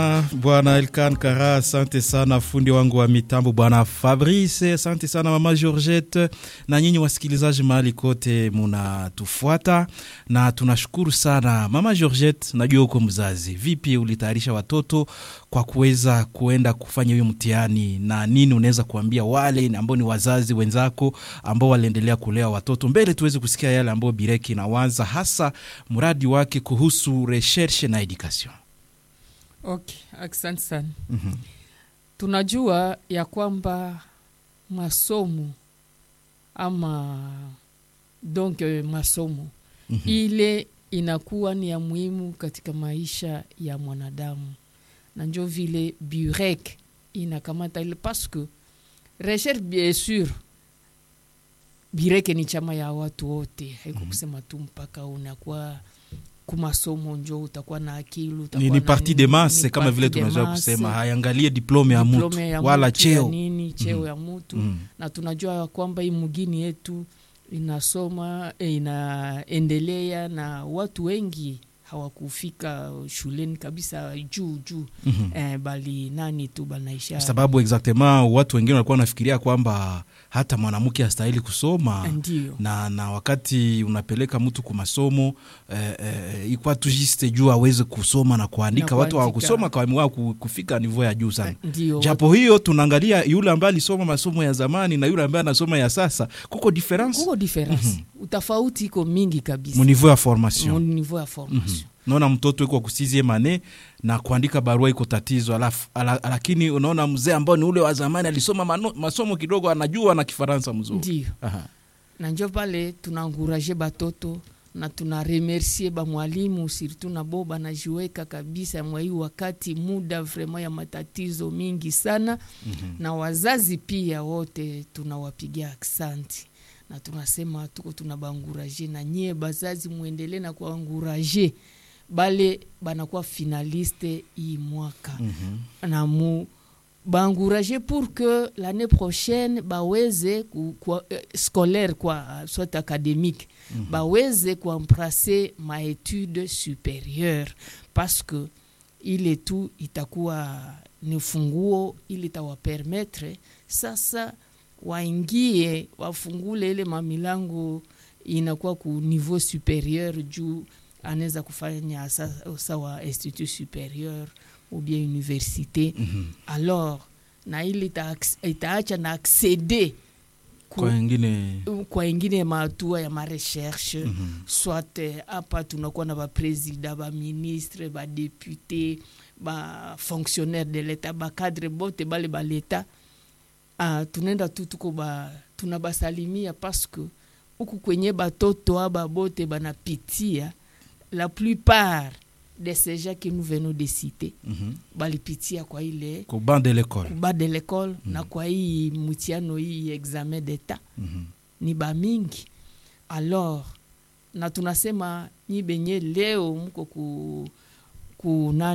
Bwana Elkan Kara, asante sana. Fundi wangu wa mitambo Bwana Fabrice, asante sana. Mama Georgette na nyinyi wasikilizaji mahali kote munatufuata, na tunashukuru sana. Mama Georgette, najua uko mzazi, vipi ulitayarisha watoto kwa kuweza kuenda kufanya hiyo mtihani, na nini unaweza kuambia wale ambao ni wazazi wenzako ambao waliendelea kulea watoto mbele, tuweze kusikia yale ambayo Bireki inawaza hasa mradi wake kuhusu recherche na education. Okay, asante sana. Mhm. Tunajua ya kwamba masomo ama donc eh, masomo Mhm. ile inakuwa ni ya muhimu katika maisha ya mwanadamu, na njo vile burek inakamata ile paske recherche bien sur bireke ni chama ya watu wote, haiko kusema tu mpaka unakuwa kumasomo njo utakuwa na akili ni, utakuwa ni na parti nini, de masse ni kama parti vile de tunaweza masse, kusema, hayangalie diplome ya mtu diplome ya wala mtu ya cheo. nini cheo Mhm. ya mtu Mm. na tunajua ya kwamba hii mugini yetu inasoma eh, inaendelea na watu wengi hawakufika shuleni kabisa juu juu Mhm. eh, bali nani tu banaisha Kwa sababu exactement watu wengine walikuwa wanafikiria kwamba hata mwanamke astahili kusoma ndio na, na wakati unapeleka mtu ku masomo eh, eh, ikwa tu juste juu aweze kusoma na kuandika. Na Watu kuandika. hawakusoma kwa ku- kufika nivo ya juu sana. ndio Japo hiyo tunaangalia yule ambaye alisoma masomo ya zamani na yule ambaye anasoma ya sasa, kuko difference kuko difference utafauti iko mingi kabisa mu niveau ya formation. mu niveau ya formation Unaona mtoto iko ku sixieme ane na kuandika barua iko tatizo, alafu ala, lakini unaona mzee ambao ni ule wa zamani alisoma mano, masomo kidogo, anajua na Kifaransa mzuri. ndio Aha. na njo pale tunaanguraje batoto na tuna remercie bamwalimu surtout na bo banajiweka kabisa mwa hii wakati muda vraimen ya matatizo mingi sana Mhm. na wazazi pia wote tunawapigia aksanti na tunasema tuko tunabanguraje na nyie bazazi muendelee na kuanguraje bale banakuwa finaliste hii mwaka Mhm. na mu baencourager pour que l'année prochaine baweze ku, kwa, eh, scolaire kwa soit académique baweze kuembrase maetude supérieure parce que ile tu itakuwa ni funguo ili itawapermetre sasa waingie wafungule ile mamilango inakuwa ku niveau supérieur juu anaweza kufanya sa- sawa institut supérieur ou bien université Mhm. alors na ili ita- itaacha na accede ku- Kwa wengine kwa ingine mahatua ya marecherche Mhm. soit eh, hapa tunakuwa na bapresida baministre badepute bafonctionnaire de l'etat bacadre bote bale baleta ah, tunaenda tu tuko ba tunabasalimia paske huku kwenye batoto aba bote banapitia la plupart de ces gens que nous venons de citer Mhm. balipitia kwa ile Ku banc de l'école. kuba de l'école na kwa hii mutiano hii examen d'etat Mhm. ni bamingi alors na tunasema nyi benye leo mko ku, ku